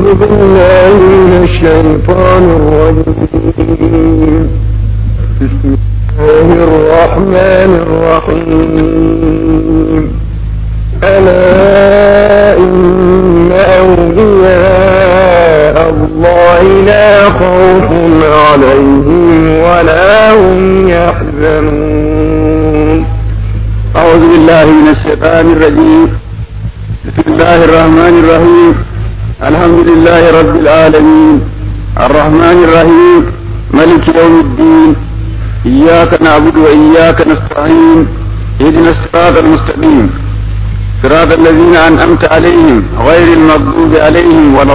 بالله من الشيطان الرجيم بسم الله الرحمن الرحيم ألا إن أولياء الله لا خوف عليهم ولا هم يحزنون أعوذ بالله من الشيطان الرجيم بسم الله الرحمن الرحيم الحمد لله رب العالمين الرحمن الرحيم ملك يوم الدين إياك نعبد وإياك نستعين اهدنا الصراط المستقيم صراط الذين أنعمت عليهم غير المغضوب عليهم ولا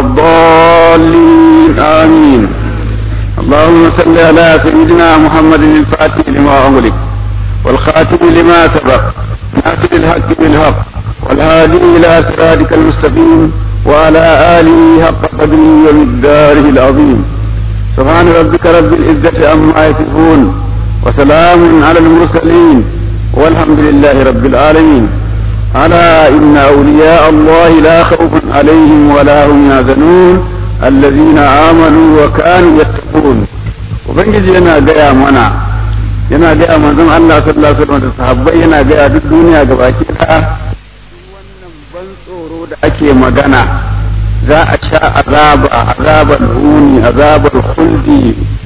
الضالين آمين اللهم صل على سيدنا محمد الفاتح لما أغلق والخاتم لما سبق ناصر الحق بالحق والهادي إلى صراطك المستقيم وعلى آله حق قدره ومقداره العظيم سبحان ربك رب العزة عما يصفون وسلام على المرسلين والحمد لله رب العالمين ألا إن أولياء الله لا خوف عليهم ولا هم يحزنون الذين آمنوا وكانوا يتقون وبنجي أنا جاء منا yana gaya manzon Allah sallallahu alaihi wasallam da sahabbai yana gaya duk duniya gabaki ɗaya wannan ban tsoro da ake magana za a sha azaba azabar huni azabar khuldi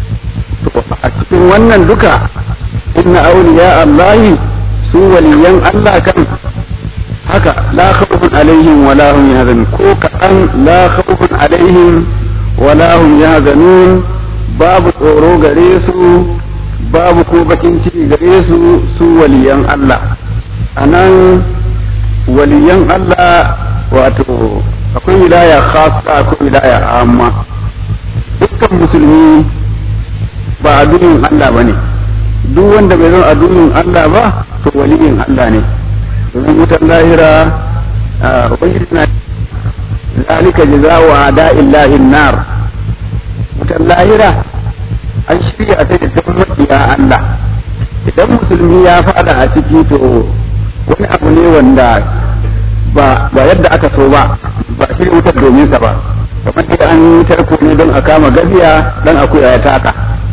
to a cikin wannan duka inna awliya Allah su waliyan Allah kan haka la khawfun alaihim wala hum yahzanun ko kaɗan la khawfun alaihim wala hum yahzanun babu tsoro gare su babu ko bakin ciki gare su su waliyan Allah a nan waliyan Allah wato akwai wilaya khasa akwai wilaya amma dukkan musulmi ba a dunin Allah ba ne duk wanda bai zama a dunin Allah ba to waliyin Allah ne domin wutar lahira ubangiji na zalika jaza'u ada'illahi nar wutar lahira an shirya ta da makiya Allah idan musulmi ya fada a ciki to wani abu ne wanda ba ba yadda aka so ba ba shirya wutar domin sa ba kamar da an yi tarko ne don a kama gaziya dan akuya ya taka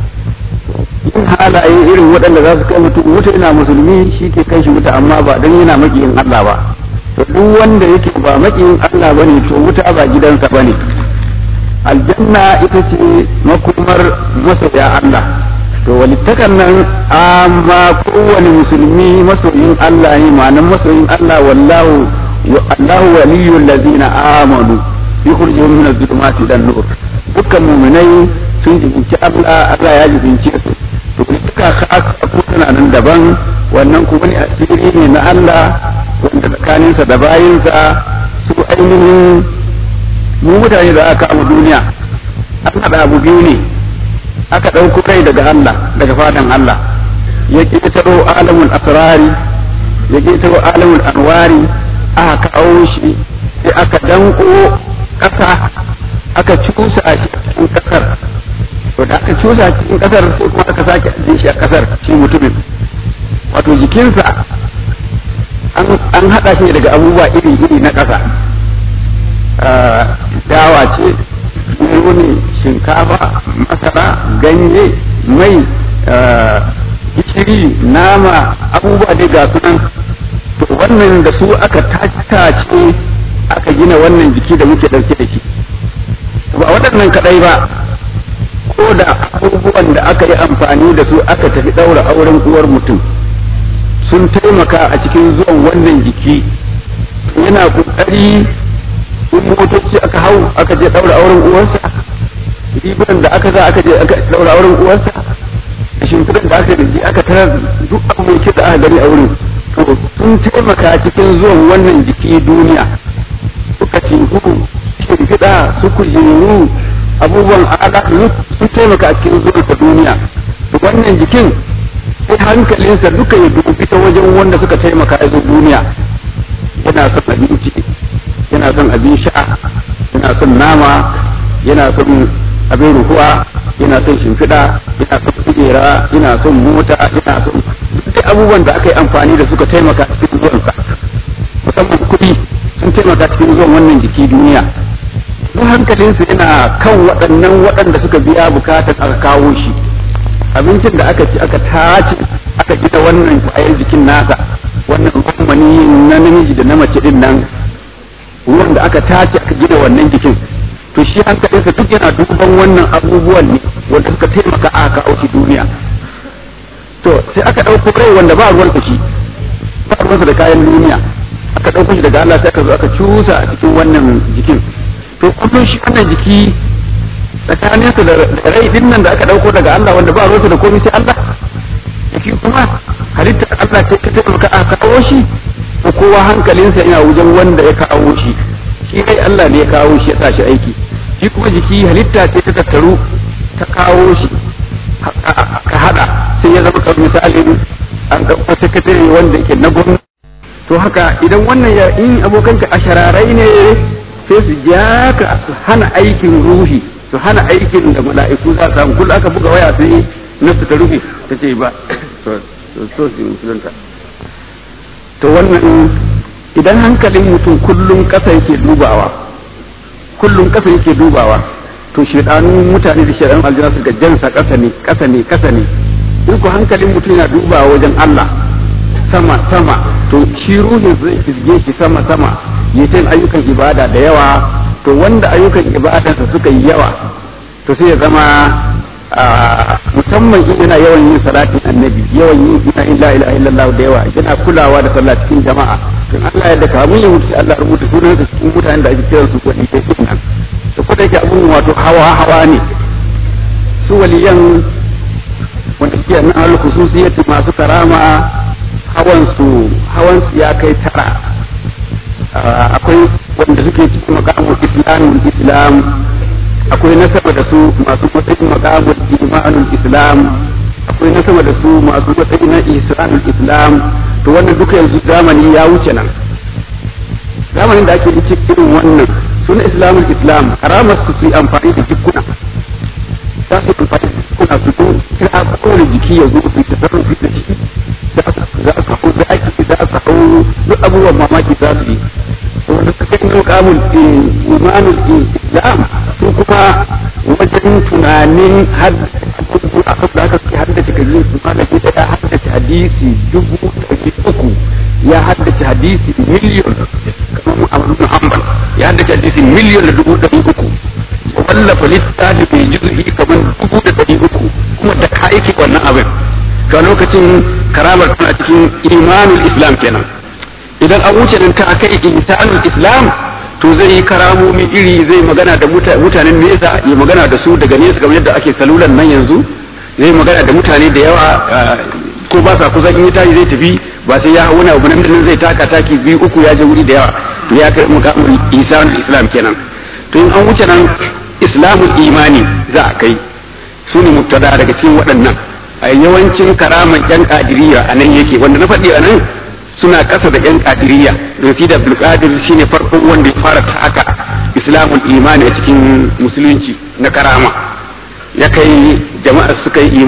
yin halaye irin waɗanda za su kai mutum wuta yana musulmi shi ke kai shi wuta amma ba don yana makiyin Allah ba to duk wanda yake ba makiyin Allah bane to wuta ba gidansa bane aljanna ita ce makomar masoya Allah to walittakan nan amma kowane musulmi masoyin Allah ne ma'anan masoyin Allah wallahu Allahu waliyul ladzina amanu yukhrijuhum min adh-dhulumati ila nur dukkan mu'minai sun jibinci Allah Allah ya jibinci su to duka khas ko tana nan daban wannan kuma ne asiri ne na Allah wanda tsakaninsa da bayinsa su ainihin mu mutane da aka kama duniya an haɗa abu biyu ne aka ɗauko kai daga Allah daga fadan Allah ya ƙetaro alamul asrari ya ƙetaro alamul anwari aka kawo shi sai aka danko ƙasa aka cusa a cikin ƙasar to da aka cusa a cikin ƙasar sai kuma aka sake jin shi a ƙasar shi mutumin wato jikinsa an haɗa shi daga abubuwa iri-iri na ƙasa dawa ce ne shinkafa masara ganye mai gishiri nama abubuwa dai ga sunan to wannan da su aka tace aka gina wannan jiki da muke ɗauke da shi ba waɗannan kaɗai ba ko da abubuwan da aka yi amfani da su aka tafi ɗaura auren uwar mutum sun taimaka a cikin zuwan wannan jiki yana ƙoƙari in motoci aka hau aka je daura auren uwarsa rigunan da aka za aka je aka daura auren uwarsa da shimfiɗan da aka da shi aka tarar duk abu mai da aka gani a wurin to sun taimaka cikin zuwan wannan jiki duniya suka teku shimfiɗa su kujeru abubuwan ala sun taimaka cikin zuwan sa duniya to wannan jikin sai hankalinsa duka ya dubi ta wajen wanda suka taimaka ya zo duniya yana son abinci yana son abin sha yana son nama yana son abin ruhuwa yana son shimfiɗa yana son kujera yana son mota yana son duk abubuwan da aka yi amfani da suka taimaka cikin zuwansa musamman kuɗi sun taimaka cikin zuwan wannan jiki duniya don hankalinsa yana kan waɗannan waɗanda suka biya bukatar aka kawo shi abincin da aka ci aka tace aka gina wannan kwayar jikin nasa wannan rukumani na namiji da na mace din nan ruwan da aka tace aka gina wannan jikin to shi hankalinsa duk yana duban wannan abubuwan ne wanda suka taimaka aka kawo shi duniya to sai aka ɗauko rai wanda ba ruwansa shi ba ruwansa da kayan duniya aka ɗauko shi daga Allah sai aka zo aka cusa a cikin wannan jikin to kullum shi wannan jiki tsakaninsa da rai din nan da aka ɗauko daga Allah wanda ba ruwansa da komai sai Allah jiki kuma halittar Allah ce ta taimaka aka kawo shi ko kowa hankalinsa yana wajen wanda ya kawo shi shi kai Allah ne ya kawo shi ya sa shi aiki shi kuma jiki halitta ce ta tattaru ta kawo shi ka hada sai ya zama kamar misalin an ɗauko sakatare wanda yake na gwamnati to haka idan wannan ya in abokanka a shararai ne sai su ja ka su hana aikin ruhi su hana aikin da mala'iku za su samu kullum aka buga waya sai nasu ta rufe ta ce ba so su musulunta to wannan idan hankalin mutum kullum ƙasa yake dubawa kullum ƙasa yake dubawa to shedanun mutane da shedanun aljanna suka jansa ƙasa ne ƙasa ne ƙasa ne in ku hankalin mutum yana dubawa wajen Allah sama sama to shi ruhin zai fizge shi sama sama ya ta ayyukan ibada da yawa to wanda ayyukan ibadansa suka yi yawa to sai ya zama musamman in yana yawan yin salatin annabi yawan yin ina illa ilaha illallah da yawa yana kulawa da sallah cikin jama'a to Allah ya da kamun ya mutu Allah rubuta sunan da cikin mutanen da ake kiran su wani kai sunan to ko da yake abun wato hawa hawa ne su waliyan wanda suke nan al khususiyati masu karama hawan su hawan su ya kai tara akwai wanda suke cikin makamun islamin islam akwai nasaba da su masu matsayin makamun imanul islam akwai nasaba da su masu matsayin na ihsanul islam to wannan duka yanzu zamani ya wuce nan zamanin da ake cikin irin wannan suna islamul islam karamar su su amfani da jikuna za su amfani da jikuna su zo kira kowane jiki ya zo su tasarrufi da shi za su hau zaki za su hau duk abubuwan mamaki za su yi wanda suka yi mukamun imanul islam su kuma wajen tunanin a da aka suke haddace kaji su malami da ya haddace hadisi dubu ɗari uku ya haddace hadisi miliyon kamar Ahmad Hanbal ya haddace hadisi miliyon da dubu ɗari uku ya wallafa littafi mai juzu'i kamar dubu da ɗari uku kuma da ka yake wannan abin ga lokacin karamar tana cikin imanul islam kenan idan an wuce nan ta kai insanul islam to zai yi karamomi iri zai magana da mutanen nesa ya magana da su daga nesa kamar yadda ake salulan nan yanzu zai magana da mutane da yawa ko ba sa kusa in yi tashi zai tafi ba sai ya hau wani abu nan zai taka taki biyu uku ya je wuri da yawa ya kai mukamin insanul islam kenan to in an wuce nan islamul imani za a kai su ne mubtada daga cikin waɗannan a yawancin karaman yan kadiriya a nan yake wanda na faɗi a nan suna ƙasa da yan kadiriya don fi da abdulkadir shine farkon wanda ya fara taka islamul imani a cikin musulunci na karama ya kai jama'a suka yi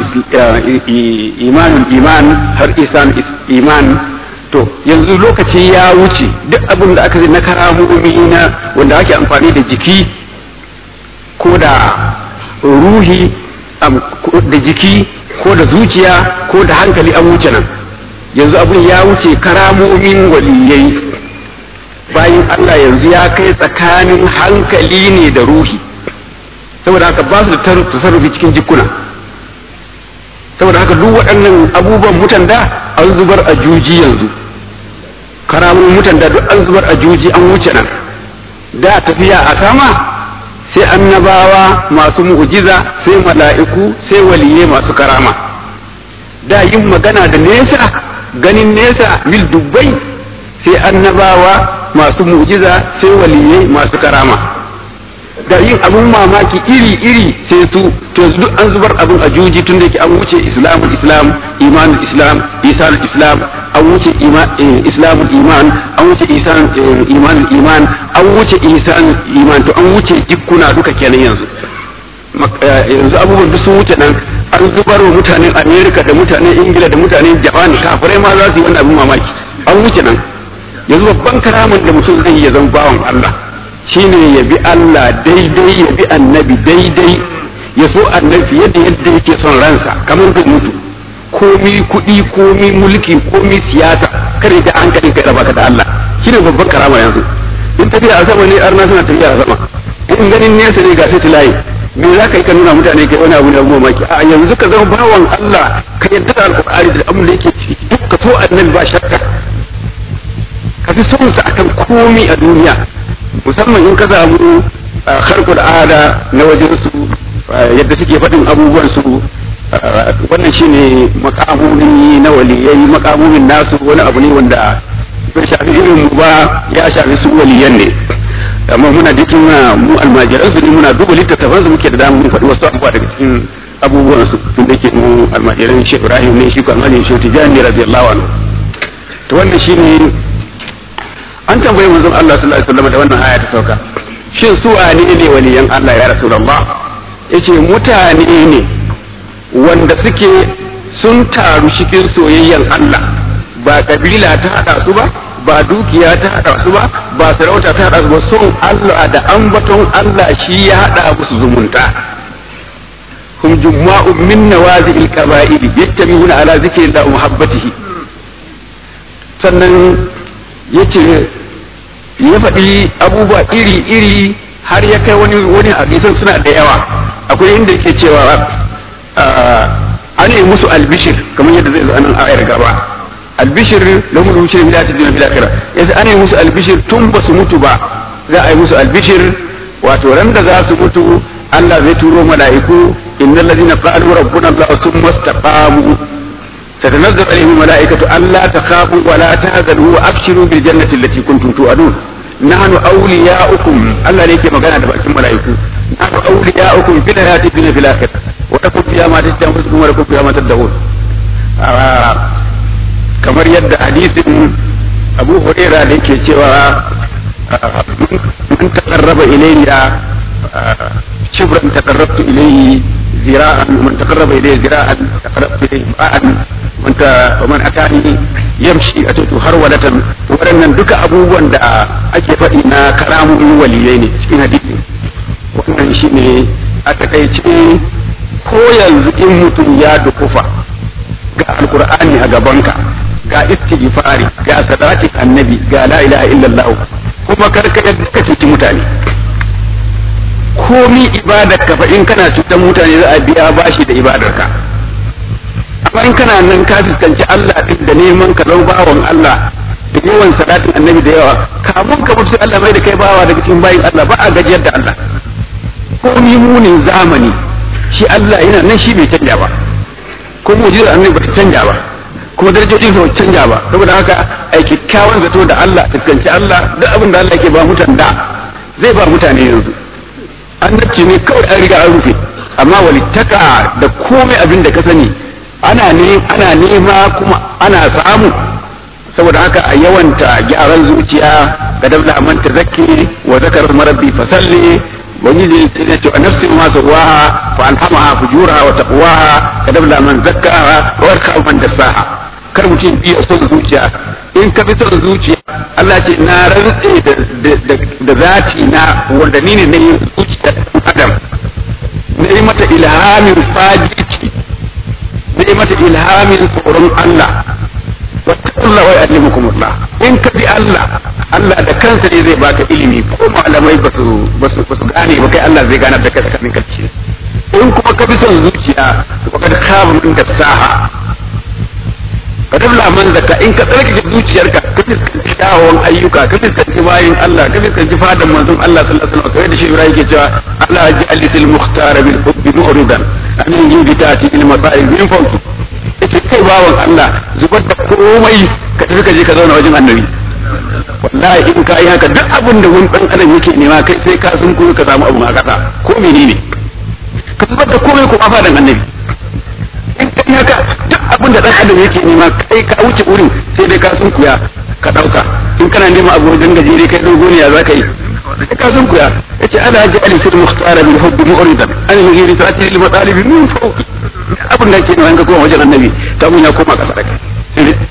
imanul iman har isan iman to yanzu lokaci ya wuce duk abin da aka na karamomi na wanda ake amfani da jiki ko da ruhi da jiki ko da zuciya ko da hankali an wuce nan yanzu abin ya wuce karamomin waliyai bayan Allah yanzu ya kai tsakanin hankali ne da ruhi saboda haka ba su da tasarrufi cikin jikuna saboda haka duk waɗannan abubuwan mutan da an zubar a juji yanzu karamomin mutan da duk an zubar a juji an wuce nan da tafiya a sama sai annabawa masu mu'jiza sai mala'iku sai waliye masu karama da yin magana da nesa ganin nesa mil dubbai sai annabawa masu mu'jiza sai waliye masu karama da yin abun mamaki iri-iri sai su to duk an zubar abin a juji tun da yake an wuce islamul islam imanul islam isanul islam an wuce islamul iman an wuce isan imanul iman an wuce isan iman to an wuce jikkuna duka kenan yanzu yanzu abubuwan duk sun wuce nan an zubar wa mutanen america da mutanen ingila da mutanen japan kafirai ma za su yi wannan abin mamaki an wuce nan yanzu babban karamin da mutum zai yi ya zama bawan allah shine ya bi Allah daidai ya bi annabi daidai ya so annabi yadda yadda yake son ransa kamar zai mutu komi kuɗi komi mulki komi siyasa kare da hankali kai raba ka da Allah shine babban karama yanzu in tafiya a sama ne arna suna tafiya a sama in ganin nesa ne ga sai layi me za ka yi ka nuna mutane kai wani abu ne abu mamaki a yanzu ka zama bawan Allah ka yadda da alƙur'ani da abin da yake ciki duk ka so annabi ba shakka ka fi son sa akan komi a duniya musamman in ka samu harkar ada na wajen su yadda suke faɗin abubuwan su wannan shine makamomi na waliyai makamomin nasu wani abu ne wanda bai shafi irin mu ba ya shafi su waliyan ne amma muna cikin mu almajiran su ne muna duba littattafan su muke da damu mun faɗi wasu abubuwa daga cikin abubuwan su tun da ke mu almajiran Sheikh Ibrahim ne shi ko almajiran Sheikh Tijani radiyallahu anhu to wannan shine an tambaye manzon Allah sallallahu alaihi wasallam da wannan aya ta sauka shin su wane ne waliyan Allah ya rasulullah yace mutane ne wanda suke sun taru cikin soyayyan Allah ba kabila ta hada su ba ba dukiya ta hada su ba ba sarauta ta hada su ba son Allah da ambaton Allah shi ya hada musu zumunta hum jumma'u min nawazil qaba'il yattabi'una ala zikrillah wa muhabbatihi sannan yace ya faɗi abubuwa iri-iri har ya kai wani wani hadisan suna da yawa akwai inda yake cewa an yi musu albishir kamar yadda zai zo anan ayar gaba albishir lahum al-bushra bil hayati dunya bil akhirah yace an yi musu albishir tun ba su mutu ba za a yi musu albishir wato ran da za su mutu Allah zai turo mala'iku innal ladina qalu rabbuna Allah thumma istaqamu تتنزل عليهم الملائكة ألا تخافوا ولا تهزنوا وأبشروا بالجنة التي كنتم توعدون نحن أولياؤكم الله ليك مغانا دبأكم ملائكة نحن أولياؤكم في الحياة الدنيا في الآخرة وتكون فيها ما تشتهي أنفسكم ولكم فيها ما تدعون kamar yadda hadisin Abu Huraira da yake cewa man taqarraba ilayya shibran taqarrabtu ilayhi zira'an man taqarraba ilayya zira'an taqarrabtu ilayhi ba'an man ta man atani yamshi atatu har wadatan waɗannan duka abubuwan da ake faɗi na karamomin waliyai ne cikin hadisi wannan shine a takaice ko yanzu in mutum ya dukufa ga alkur'ani a gabanka ga istighfari ga salatin annabi ga la ilaha illallah kuma karka yadda ka cuci mutane komi ibadar ka fa in kana cutar mutane za a biya bashi da ibadar ka amma in kana nan ka fuskanci Allah din da neman ka zama bawan Allah da yawan salatin annabi da yawa kamun ka mutu Allah mai da kai bawa daga cikin bayin Allah ba a gajiyar da Allah komi munin zamani shi Allah yana nan shi bai canja ba ko mu'jizar annabi ba ta canja ba kuma darajojin ba canja ba saboda haka ai kyakkyawan zato da Allah fuskanci Allah duk abin da Allah yake ba mutan da zai ba mutane yanzu annabci ne kawai an riga an rufe amma walittaka da komai abin da ka sani ana ne ana nema kuma ana samu saboda haka a yawanta gyaran zuciya ga dabla man tazakki wa zakara marabbi fasalli ubangiji ya ce nafsin ma sawaha fa alhamaha fujuraha wa taqwaha kadabla man zakkaha wa yarka man dassaha kar mutum biya son zuciya in ka bi son zuciya Allah ce na rantse da zati na wanda ni ne na yi zuciya adam na yi mata ilhamin fajirci na yi mata ilhamin tsoron Allah wattaqullah wa yu'allimukumullah in ka bi Allah Allah da kansa ne zai baka ilimi ko malamai ba su ba su gane ba kai Allah zai ganar da kai tsakanin kalci in kuma ka bi son zuciya wa kad khaba min dasaha ka dabla man zakka in ka tsarkake zuciyarka ka fiskanci kyawawan ayyuka ka fiskanci bayin Allah ka fiskanci fadan manzon Allah sallallahu alaihi wasallam kai da shi Ibrahim yake cewa Allah ya ji al mukhtar bil hubbi mu'ridan an yi bitati il masa'ib min fawqi yace kai bawan Allah zubar da komai ka tafi ka je ka zauna wajen annabi wallahi in ka yi haka duk abin da wani dan adam yake nema kai sai ka sun kuma ka samu abu a kasa ko menene ka zubar da komai ko afa dan annabi in ka yi haka duk abin da dan adam yake nema kai ka wuce wurin sai dai ka sun kuya ka dauka in kana neman abu wajen gajere kai dogo ne ya za ka yi sai ka sun kuya yace ana ji ali sir muhtara bil hubb mu'ridan an yi risati lil matalib min fawqi abin da ke nema ka koma wajen annabi ta mun ya koma kasa da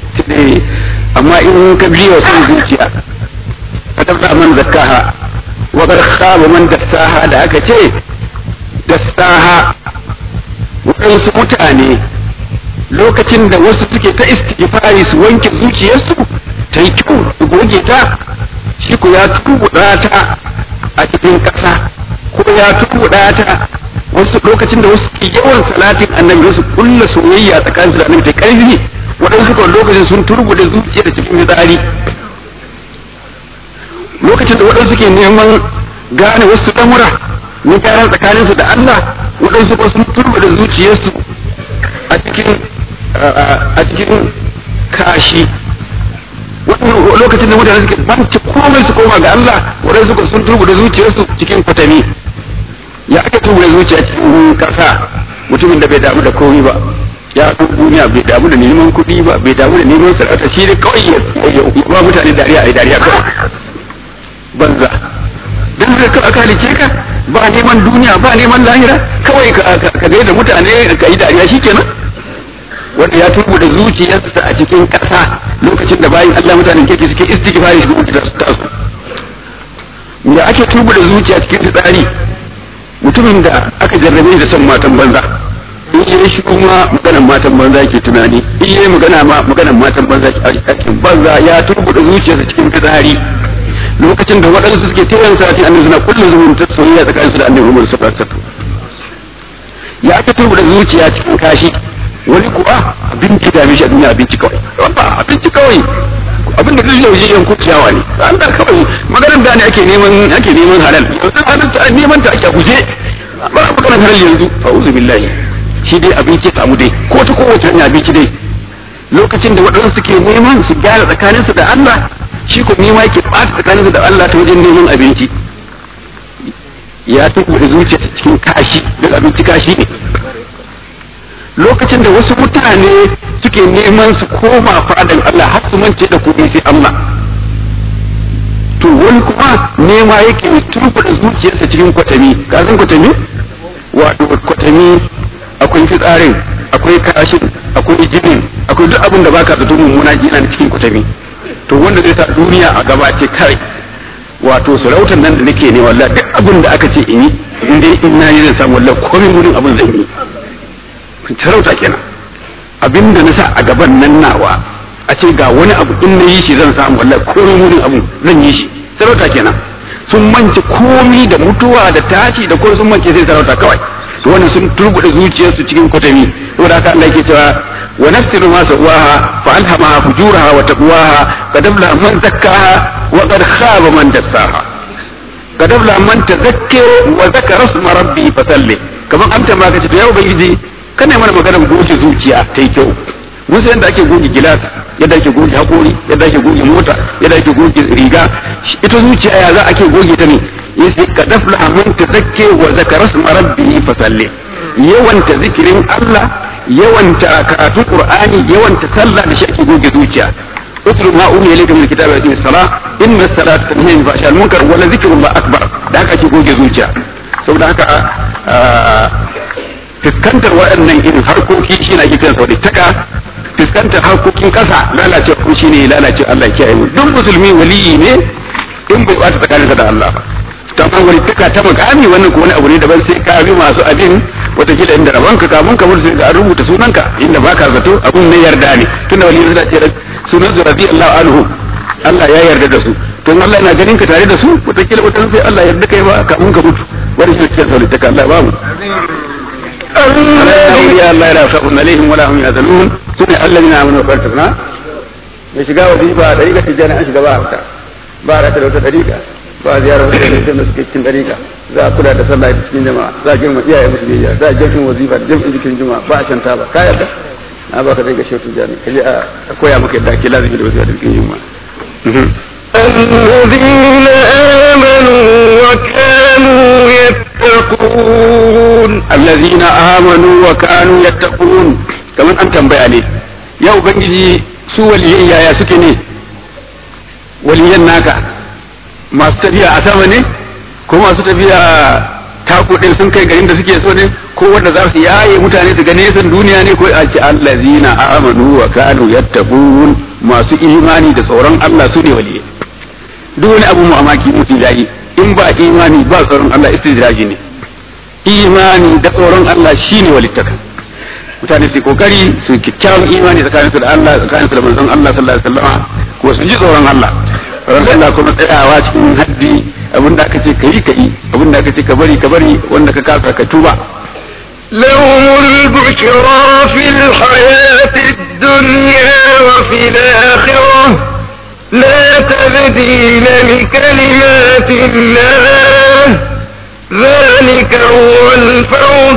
kai amma in ka biyo son zuciya ka tabba man zakkaha wa qad khaba man dassaha da aka ce dassaha waɗansu mutane lokacin da wasu suke ta istighfari su wanke zuciyarsu ta yi kyau su goge ta shi ko ya tubuɗa ta a cikin ƙasa ko ya tubuɗa ta wasu lokacin da wasu ke yawan salatin annabi wasu kulla soyayya tsakanin da annabi ta ƙarfi waɗansu kan lokacin sun turbuɗe zuciyar cikin fitsari lokacin da waɗansu ke neman gane wasu lamura na gyara tsakaninsu da Allah waɗansu ko sun turbuɗe zuciyarsu a cikin a cikin kashi lokacin da mutane suke banci komai su koma ga Allah waɗansu ko sun turbuɗe zuciyarsu cikin kwatami ya aka turbuɗe zuciya cikin kasa mutumin da bai damu da komai ba ya fi duniya bai damu da neman kuɗi ba bai damu da neman sarauta shi da kawai ya ba mutane dariya a dariya kawai banza dan da ka aka halice ka ba neman duniya ba neman lahira kawai ka ka da mutane ka yi dariya shikenan wanda ya turbu da zuciyarsa a cikin ƙasa lokacin da bayin Allah mutanen kirki suke istighfari su da su tasu da ake turbu da zuciya cikin tsari mutumin da aka jarrabe da son matan banza in yi shi kuma maganan matan banza ke tunani in yi magana ma maganan matan banza ke banza ya turbu da zuciyarsa cikin fitsari lokacin da waɗansu suke tayan sati annabi suna kullum zumunta soyayya tsakanin su da annabi Muhammad sallallahu alaihi wasallam ya aka turbu da zuciya cikin kashi wani kuwa abin da dame shi a duniya abinci kawai wanda abinci kawai abin da zai yi wajen yanku ciyawa ne an da kawai maganar da ne ake neman ake neman halal yanzu halal ta neman ta ake guje ba a maganar halal yanzu fa'uzu billahi shi dai abinci samu dai ko ta kowace hanya abinci dai lokacin da waɗansu suke neman su gyara tsakaninsu da Allah shi ko nema yake ɓata tsakaninsu da Allah ta wajen neman abinci ya tuku da zuciya cikin kashi don abinci kashi ne lokacin da wasu mutane suke neman su koma fadan Allah har su mance da komai sai Allah to wani kuma nema yake turbuda zuciyarsa cikin kwatami ka san kwatami wato kwatami akwai fitsarin akwai kashin akwai jinin akwai duk abin da baka da mummuna yana cikin kwatami to wanda zai sa duniya a gaba ce kai wato sarautar nan da nake ne wallahi duk abin da aka ce in yi in dai in na yi zan samu wallahi komai wurin abin zan yi sarauta kenan abin da na sa a gaban nan nawa a ce ga wani abu in na yi shi zan samu wallahi komai wurin abu zan yi shi sarauta kenan sun mance komi da mutuwa da tashi da kuma sun mance sai sarauta kawai to wannan sun turbude zuciyarsu cikin kwatami saboda haka Allah yake cewa wa nafsiru ma sawaha fa alhamaha fujuraha wa taqwaha qad aflaha man zakkaha wa qad khaba man dassaha qad aflaha man tazakka wa zakara isma rabbi fa salli kaman amta ma kace to ya ubangiji kana mana maganar goge zuciya ta yi kyau musu yadda ake goge gilas yadda ake goge hakori yadda ake goge mota yadda ake goge riga ita zuciya ya za ake goge ta ne yace ka dafla man tazakke wa zakara isma rabbihi fa salli yawanta zikirin Allah yawanta karatun qur'ani yawanta sallah da shi ake goge zuciya utlu ma umiya ilayka min kitabi wa salah inna salata tanha anil fahsha'i wal munkar wa la zikrullah akbar da haka ake goge zuciya saboda haka fuskantar waɗannan irin harkoki shi na ake kiransa wadda taka fuskantar harkokin ƙasa lalacewa ko shi ne lalacewa Allah ya kiyaye mu duk musulmi waliyi ne in bai bata tsakaninsa da Allah ta amma wani taka ta makami wannan ko wani abu ne daban sai ka bi masu abin watakila inda rabon ka kamun ka mutu ga rubuta sunanka inda baka zato abun ne yarda ne tunda waliyi suna ce sunan su radiyallahu anhu Allah ya yarda da su don Allah yana ganin ka tare da su watakila wata sai Allah yarda kai ba kamun ka mutu wani shi cikin saulitaka Allah ba mu أولياء الله لا خوف عليهم ولا هم يحزنون سنة الذين آمنوا وفرتنا ya shiga wazifa dariƙa tijjani an shiga ba haka ba rata da wata dariƙa ba ziyarar wata da da suke cikin dariƙa za a kula da sallah da cikin jama'a za a girma iyaye musu biyayya za a jam'in wazifa da jam'in jikin juma'a ba a shanta ba ka yarda na ba ka dai ga shehu tijjani kaje a koya maka yadda ake lazimi da wazifa da jikin juma'a الذين آمنوا وكانوا يتقون الذين آمنوا وكانوا يتقون كمان أن تنبأ عليه يا ubangiji su waliyan yaya suke ne waliyan naka masu tafiya a sama ne ko masu tafiya taku ɗin sun kai garin da suke so ne ko wanda za su yaye mutane su ga nesan duniya ne ko a ce allazina amanu wa kanu yattaqun masu imani da tsoron Allah su ne waliyai duk wani abu mamaki mutum yayi in ba imani ba tsoron Allah istidraji ne imani da tsoron Allah shine walittaka mutane su kokari su kyakkyawan imani tsakanin su da Allah tsakanin su da manzon Allah sallallahu alaihi wasallam ko su ji tsoron Allah tsoron Allah kuma tsayawa cikin haddi abinda aka ce kai kai abinda aka ce ka bari ka bari wanda ka kasa ka tuba لهم البشرى في الحياة الدنيا وفي الآخرة لا تبديل لكلمات الله ذلك هو الفوز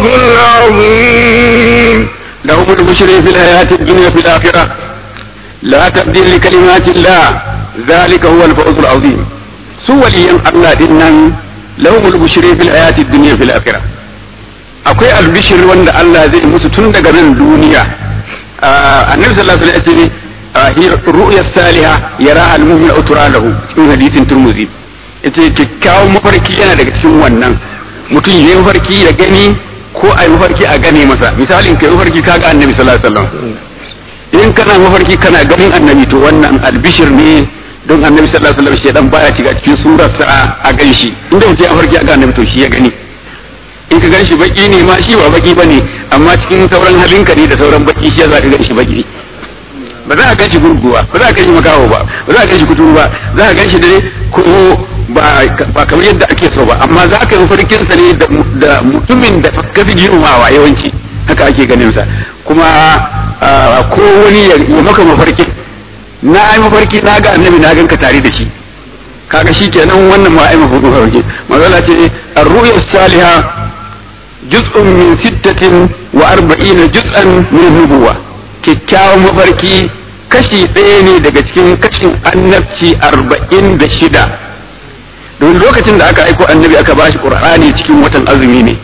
العظيم لهم البشر في الحياة الدنيا في الآخرة لا تبديل لكلمات الله ذلك هو الفوز العظيم سوى لي الله دينا لهم البشر في الحياة الدنيا في الآخرة akwai albishir wanda Allah zai musu tun daga nan duniya annabi sallallahu alaihi wasallam ya ce ru'ya salihah yara al-mu'min utura lahu cikin hadisin turmuzi yace kyakkyawan mafarki yana daga cikin wannan mutum yayi mafarki ya gani ko ai mafarki a gane masa misalin kai mafarki kaga annabi sallallahu alaihi wasallam in kana mafarki kana ganin annabi to wannan albishir ne don annabi sallallahu alaihi wasallam shedan baya shiga cikin surarsa a ganshi inda mutum ya mafarki a ga annabi to shi ya gani in ka ganshi baki ne ma shi ba baki bane amma cikin sauran halinka ne da sauran baki shi za ka ganshi baki ba za ka ganshi gurguwa ba za ka ganshi makaho ba ba za ka ganshi kuturu ba za ka ganshi dare ko ba ba kamar yadda ake so ba amma za ka yi mafarkin sa ne da mutumin da ka fi girmamawa yawanci haka ake ganin sa kuma ko wani ya maka mafarkin na ai mafarki na ga annabi na ganka tare da shi kaga shi kenan wannan ma ai mafarki mazala ce ar-ru'ya salihah juz'un min sittatin wa arba'ina juz'an min nubuwa kyakkyawan mafarki kashi ɗaya ne daga cikin kashin annabci arba'in da shida don lokacin da aka aiko annabi aka ba shi ƙur'ani cikin watan azumi ne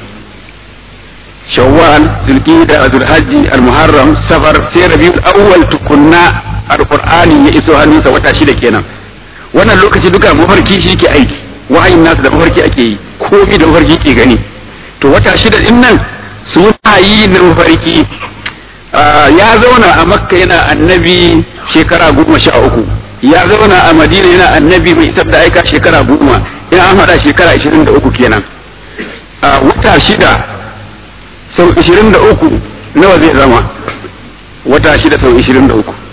shawwal zulqa'da zulhajji almuharram safar sai rabiul awwal tukunna alqur'ani ya iso hannunsa wata shida kenan wannan lokaci duka mafarki shi ke aiki wahayin nasu da mafarki ake yi komai da mafarki ke gani to wata shida din nan suna yi na mafarki ya zauna a makka yana annabi shekara goma sha uku ya zauna a madina yana annabi mai isar da aika shekara goma ina an haɗa shekara ashirin da uku kenan wata shida sau ashirin da uku nawa zai zama wata shida sau ashirin da uku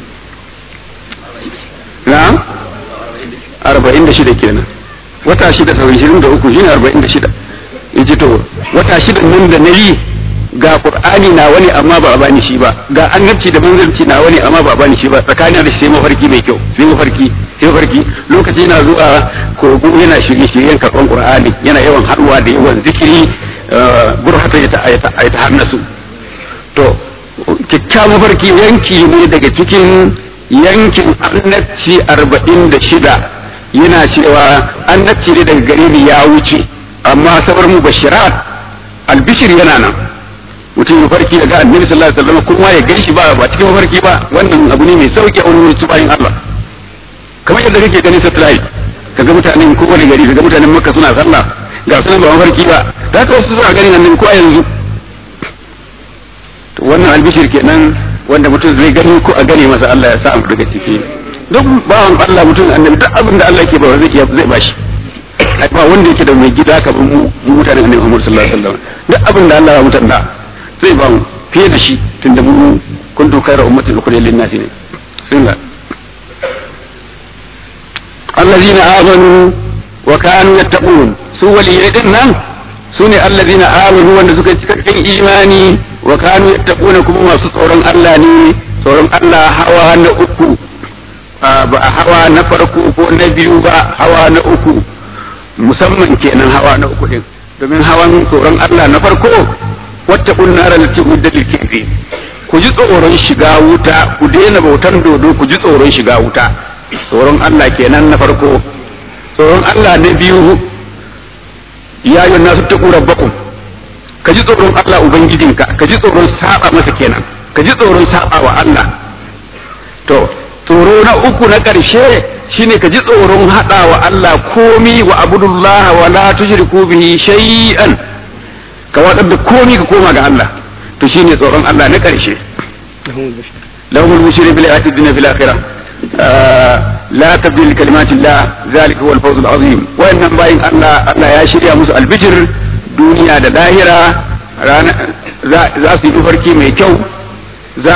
na arba'in da shida kenan wata shida sau ashirin da uku shine arba'in da shida in ji to wata shida nan da na yi ga qur'ani na wani amma ba a bani shi ba ga annabci da manzanci na wani amma ba a bani shi ba tsakanin da sai mafarki mai kyau sai mafarki sai mafarki lokaci yana zuwa kogo yana shirye shiryen karban qur'ani yana yawan haduwa da yawan zikiri burhata ya ta hannasu to kyakkyawan mafarki yanki ne daga cikin yankin annabci arba'in da shida yana cewa annabci ne daga gare ni ya wuce amma sabar mu bashirat albishir yana nan mutum ya farki daga annabi sallallahu alaihi wasallam kuma ya ganshi ba ba cikin mafarki ba wannan abu ne mai sauki a wani wasu bayan Allah kamar yadda kake ganin satellite kaga mutanen ko wani gari kaga mutanen makka suna sallah ga sunan ba mafarki ba da ka wasu suna ganin annabi ko a yanzu to wannan albishir kenan wanda mutum zai gani ko a gane masa Allah ya sa mu daga ciki duk bawan Allah mutum annabi duk abin da Allah ke ba zai iya zai bashi ba wanda yake da mai gida ka mu mutanen annabi Muhammad sallallahu alaihi wasallam duk abin da Allah ya mutanna zai ba mu fiye da shi tunda mu kuntu khayra ummatin ukhrijat lin-nasi ne sunna allazina amanu wa kanu yattaqun su waliyai din nan sune allazina amanu wanda suka cikakken imani wa kanu yattaquna kuma masu tsoron Allah ne tsoron Allah hawa na uku ba hawa na farko ko na biyu ba hawa na uku musamman kenan hawa na uku din domin hawan tsoron Allah na farko wata kunnara da ce udda lilkifi ku ji tsoron shiga wuta ku daina bautan dodo ku ji tsoron shiga wuta tsoron Allah kenan na farko tsoron Allah na biyu ya yi nasu ta rabbakum ka ji tsoron Allah ubangijinka ka ji tsoron saba masa kenan ka ji tsoron saba wa Allah to tsoro na uku na ƙarshe shine ka ji tsoron haɗa wa Allah komi wa abudullah wa la tushriku bihi shay'an ka wadar da komi ka koma ga Allah to shine tsoron Allah na ƙarshe lahumul bushri bil ayati dunya fil akhirah la tabdil kalimatillah zalika huwal fawzul azim wayannan bayin Allah Allah ya shirya musu albijir duniya da lahira za su yi farki mai kyau za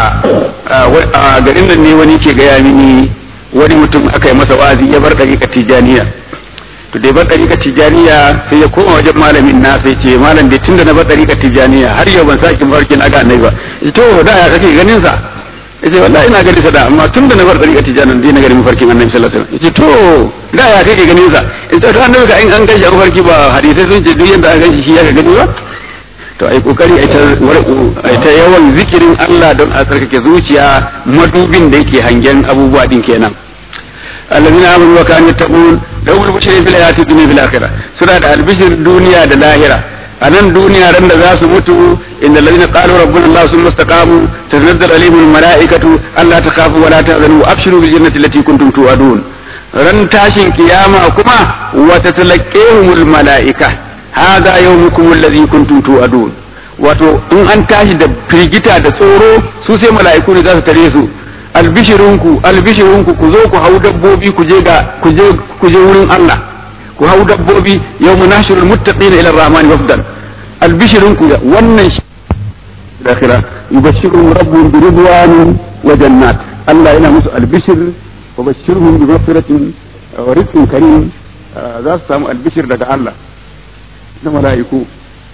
a garin nan ne wani ke gaya mini wani mutum aka yi masa wazi ya bar ɗariƙar tijaniya to da ya bar ɗariƙar tijaniya sai ya koma wajen malamin na sai ce malam dai tunda na bar ɗariƙar tijaniya har yau ban sake mafarkin aga annabi ba to da ya kake ganin sa yace wallahi ina ganin sa da amma tunda na bar ɗariƙar tijaniya dai na ganin mafarkin annabi sallallahu alaihi wasallam yace to da ya kake ganin sa yace to annabi ka in an gashi a mafarki ba hadisai sun ce duk yanda an gashi shi ya ka gani ba to ai kokari ai ta ai ta yawan zikirin Allah don a tsarkake zuciya madubin da yake hangen abubuwa din kenan allazina amanu wa kanu yattaqun lahum bushra fil hayati dunya fil akhirah suna da albishir duniya da lahira a nan duniya ran da za su mutu inda allazina qalu rabbuna allah summa istaqamu tanzal alaihim malaikatu alla takhafu wa la tahzanu abshiru bil jannati allati kuntum tu'adun ran tashin kiyama kuma wa tatalaqahumul malaika hada yawmukum alladhi kuntum tu'adun wato in an tashi da firgita da tsoro su sai mala'iku ne za su tare su albishirinku albishirinku ku zo ku hau dabbobi ku je ga ku je ku je wurin Allah ku hau dabbobi yawmu nashirul muttaqina ila rahmani wafdan albishirinku wannan shi dakhira yubashshiruhum rabbuhum bi ridwanin wa jannat Allah yana musu albishir wa bashshirhum bi maghfiratin wa rizqin karim za su samu albishir daga Allah na mala'iku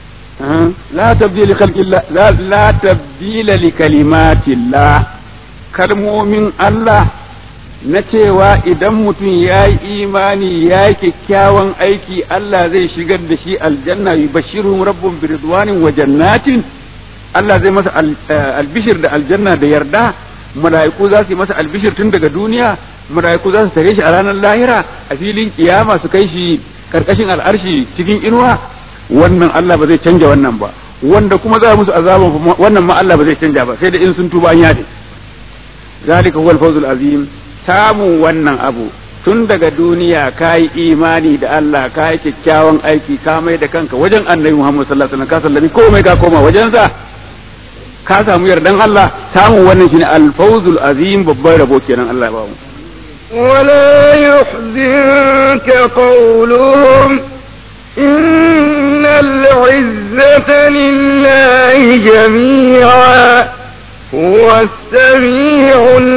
la tabdila khalqillah la tabdila li kalimatillah kalmomin Allah na cewa idan mutum ya yi imani ya yi kyakkyawan aiki Allah zai shigar da shi aljanna yi bashirun rabbun biridwanin wa jannatin Allah zai masa albishir da aljanna da yarda mala'iku za su yi masa albishir tun daga duniya mala'iku za su tare shi a ranar lahira a filin kiyama su kai shi karkashin al'arshi cikin inuwa wannan Allah ba zai canja wannan ba wanda kuma za musu azaban wannan ma Allah ba zai canja ba sai da in sun tuba an yafe zalika huwal fawzul azim samun wannan abu tun daga duniya ka yi imani da Allah ka yi kyakkyawan aiki ka mai da kanka wajen annabi Muhammad sallallahu alaihi wasallam ka sallami komai ka koma wajensa ka samu yardan Allah samun wannan shine al-fawzul azim babban rabo kenan Allah ya ba mu ولا يحزنك قولهم إن العزة لله جميعا هو السميع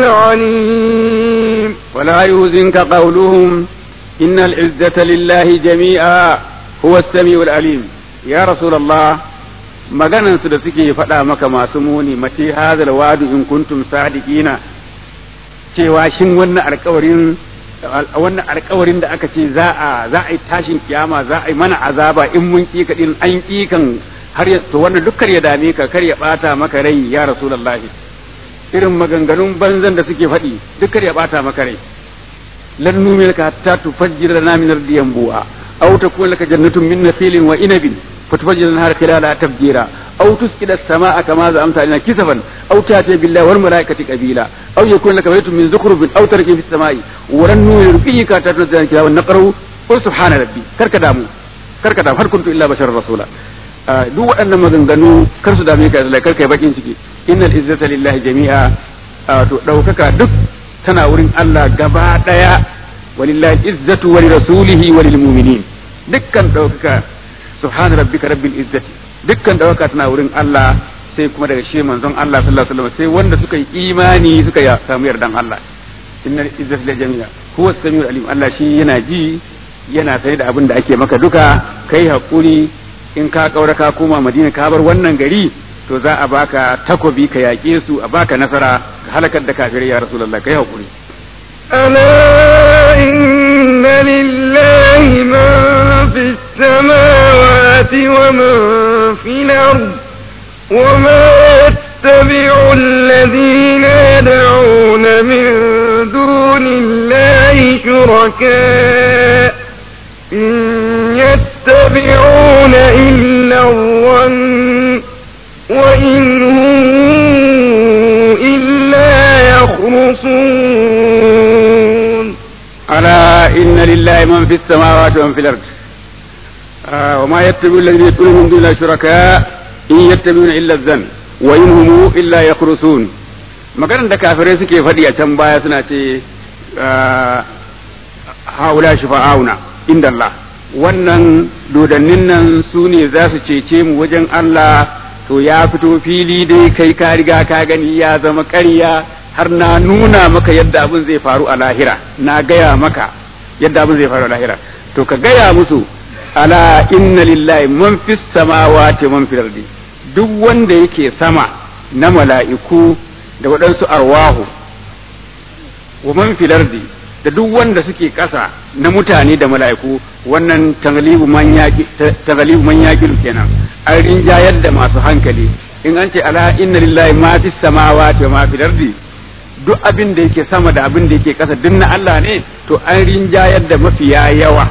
العليم ولا يحزنك قولهم إن العزة لله جميعا هو السميع العليم يا رسول الله maganan su da suke faɗa maka masu muni mace hadal wadu in kuntum sadiqina cewa shin wannan alƙawarin wannan alƙawarin da aka ce za a za a yi tashin kiyama za a yi mana azaba in mun kika din an kikan har ya to wannan dukkan ya dame ka kar ya bata maka rai ya rasulullahi irin maganganun banzan da suke faɗi dukkan ya bata maka rai lan numilka hatta tufajjira lana min ardiyan bu'a aw takun laka jannatun min nakhilin wa inabin فتفجر النهار خلالها تفجيرا أو تسقط السماء كما زعمت علينا كسفا أو تأتي بالله والملائكة قبيلا أو يكون لك بيت من زخرف أو تركي في السماء ولن نرقيك تتنزل الكتاب ونقره قل سبحان ربي كرك دامو كرك دام هل كنت إلا بشر رسولا duk waɗannan maganganu kar su dame ka da kar kai bakin ciki innal izzata lillahi jami'a to daukaka duk tana wurin Allah gaba daya walillahi izzatu wa lirasulihi wa lilmu'minin dukkan daukaka subhana rabbika rabbil izzati dukkan dawaka tana wurin Allah sai kuma daga shi manzon Allah sallallahu alaihi wasallam sai wanda suka yi imani suka ya samu yardan Allah innal izzati la jami'a huwa samiul alim Allah shi yana ji yana sani da abin da ake maka duka kai hakuri in ka kaura ka koma Madina ka bar wannan gari to za a baka takobi ka yaƙe su a baka nasara ka halakar da kafirai ya rasulullah kai hakuri ألا إن لله من في السماوات ومن في الأرض وما يتبع الذين يدعون من دون الله شركاء إن يتبعون إلا الظن وإن هم إلا يخرصون ألا إن لله من في السماوات ومن في الأرض آه وما يتبع الذين يدعون من دون الله شركاء إن يتبعون إلا الظن وإن هم إلا يخرصون maganar da kafirai suke faɗi a can baya suna ce haula shifa'auna inda Allah wannan dodannin nan su ne za su cece mu wajen Allah to ya fito fili dai kai ka riga ka gani ya zama ƙarya har na nuna maka yadda abin zai faru a lahira na gaya maka yadda abin zai faru a lahira to ka gaya musu ala inna lillahi man fis samawati man fil ardi duk wanda yake sama na mala'iku da waɗansu arwahu wa man fil ardi da duk wanda suke ƙasa na mutane da mala'iku wannan taglibu man yaqi taglibu man yaqilu kenan an rinjayar da masu hankali in an ce ala inna lillahi ma fis samawati wa ma fil ardi duk abin da yake sama da abin da yake ƙasa duk na Allah ne to an rinjayar da mafiya yawa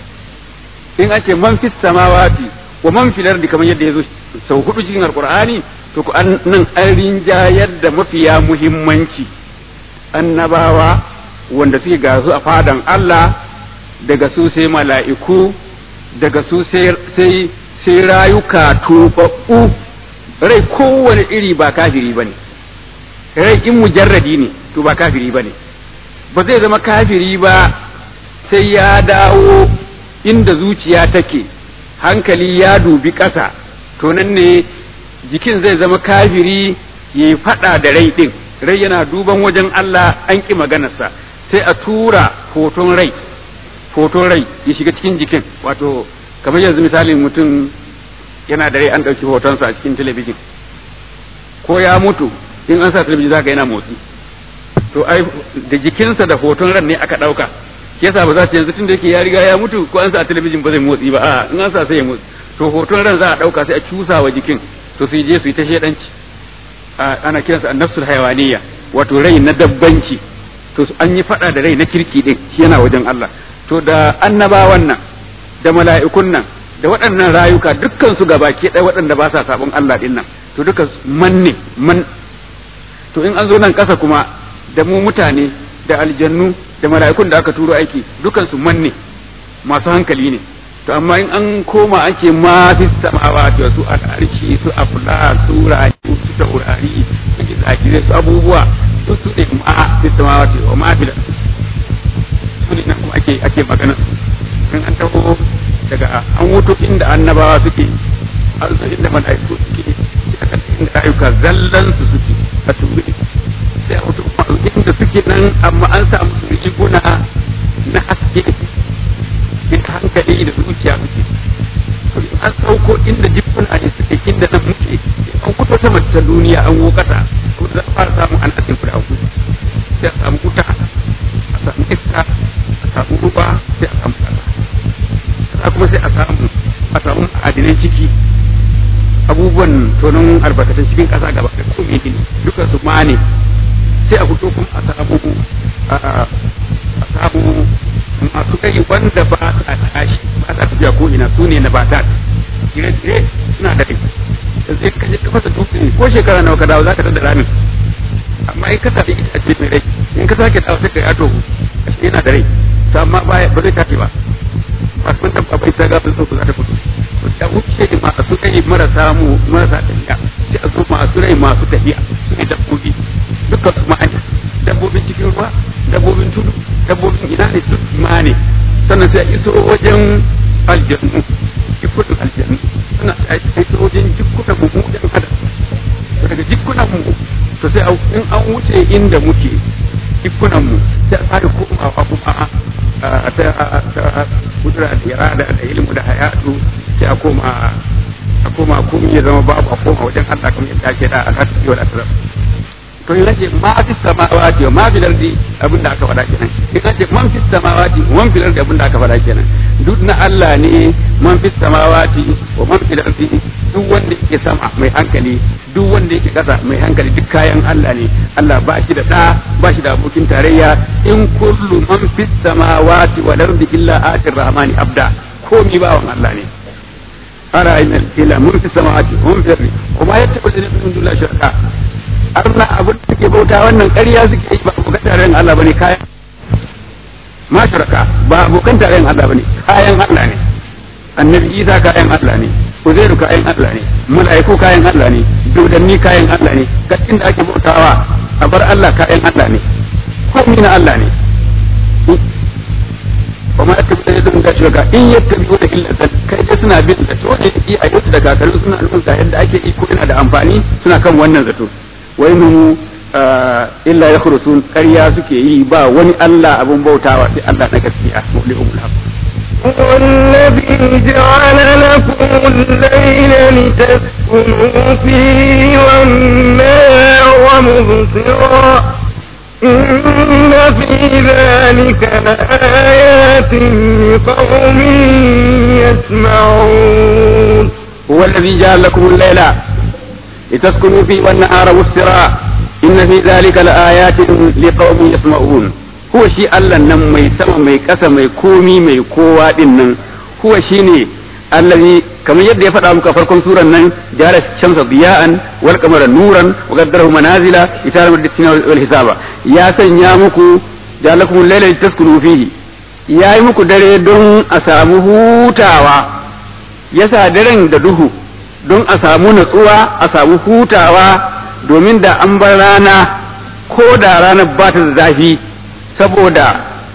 in an ce man fis samawati wa man fil ardi kamar yadda yazo sau hudu cikin alqur'ani to ku an nan an rinjayar da mafiya muhimmanci annabawa wanda suke ga su a fadan Allah daga su sai mala'iku daga su sai sai rayuka tubabbu rai kowane iri ba kafiri bane rai in mujarradi ne to ba kafiri bane ba zai zama kafiri ba sai ya dawo inda zuciya take hankali ya dubi ƙasa to nan ne jikin zai zama kafiri ya yi faɗa da rai ɗin rai yana duban wajen Allah an ƙi maganarsa sai a tura hoton rai hoton rai ya shiga cikin jikin wato kamar yanzu misalin mutum yana da rai an ɗauki hotonsa a cikin talabijin ko ya mutu in an sa talabijin zaka yana motsi to ai da jikinsa da hoton ran ne aka ɗauka yasa ba za ta yanzu tun da yake ya riga ya mutu ko an sa a talabijin ba zai motsi ba a in an sa sai ya motsi to hoton ran za a dauka sai a cusa wa jikin to su je su yi ta shedanci ana kiransa annafsul hayawaniya wato rai na dabbanci to an yi fada da rai na kirki din shi yana wajen Allah to da annabawan nan da mala'ikun nan da waɗannan rayuka dukkan su gabaki ɗaya waɗanda ba sa sabon Allah din nan to duka man ne man to in an zo nan ƙasa kuma da mu mutane da aljannu da mala'ikun da aka turo aiki dukan su manne masu hankali ne to amma in an koma an ce ma fi samawati su al'arshi su afla su rayu su taurari su gizagire su abubuwa su su ne ma fi samawati wa ma fi su ne kuma ake ake magana in an taho daga an wuto inda annabawa suke an zo inda mala'iku suke inda rayuka zallan su suke a turi sai a wuto inda suke nan amma an samu su riguna na haske in hankali da zuciya muke an sauko inda jikuna ne suke inda nan muke an kuto sama ta duniya an wo kasa ko za a fara samun an asin guda uku sai a samu wuta a samu iska a samu ruwa sai a samu kasa kasa kuma sai a samu a samu adinan ciki abubuwan tonon albarkatun cikin kasa gaba da komai ne duka su ma ne sai a fito kuma a samu a samu masu kai wanda ba sa tashi ba sa tafiya ko ina su ne na bata gire-gire suna da kai da zai kaje ka fasa dutse ko shekara nawa ka dawo za ka tada ramin amma in ka sami itace mai rai in ka sake dawo sai ka yato ashe yana da rai to amma ba zai tashi ba ba sun tabba bai ta gafin sauku za ta fito to ya wuce masu kai marasa mu marasa tafiya sai a zo masu rai masu tafiya su ne dabbobi dukkan su ma'ana dabbobin cikin ruwa dabbobin tudu dabbobin ina ne duk ma ne sannan sai a iso wajen aljannu jikunan aljannu sannan sai a iso wajen jikunan mu mu ɗan adam daga jikunan mu to sai in an wuce inda muke jikunan mu sai a fara komawa kuma a ta kudura da irada da ilmu da hayatu sai a koma a koma komai ya zama babu a koma wajen Allah kamar yadda ake da al'adu wal asrar to in ce ma fi samawati wa ma fil ardi abinda aka faɗa kenan in ce man fi samawati wa man fil ardi abinda aka faɗa kenan duk na Allah ne man fi samawati wa man fil ardi duk wanda yake sama mai hankali duk wanda yake kasa mai hankali duk kayan Allah ne Allah ba shi da da ba shi da abokin tarayya in kullu man fi samawati wal ardi illa atir rahmani abda komi bawan Allah ne ara ina ila mun fi samawati wa man fil ardi kuma yattabu min dunillahi shirka arna abin da suke bauta wannan ƙarya suke yi ba abokan tarayyar Allah bane kayan ma shirka ba abokan tarayyar Allah bane kayan Allah ne annabi Isa kayan Allah ne Uzairu kayan Allah ne mala'iku kayan Allah ne dodanni kayan Allah ne gaskin da ake bautawa a bar Allah kayan Allah ne komai na Allah ne wa ma yattabi da yadda gashi ga in yattabi da illa zan kai dai suna bin da to ne yi a yau da kakarin suna nufin ga yadda ake iko yana da amfani suna kan wannan zato wai mu illa ya khurusun ƙarya suke yi ba wani Allah abun bautawa sai Allah na gaskiya mulihul haq والذي جعل لكم الليل لتسكنوا فيه والنهار مبصرا إن في ذلك لآيات لقوم يسمعون هو الذي جعل لكم الليل لتسكنوا فيه والنهار مبصرا إن في ذلك لآيات لقوم يسمعون هو شيء الله نم مي سما مي كسا مي كومي مي كوا دين هو شيء الذي كما يد يفعل أمك فرقم سورة نن جعل الشمس ضياء والقمر نورا وقدره منازل إشارة الدين والحساب يا سن يا مكو جعل لكم الليل لتسكنوا فيه ya yi muku dare don a samu hutawa ya sa daren da duhu don a samu natsuwa a samu hutawa domin da an bar rana ko da ranar ba ta da zafi saboda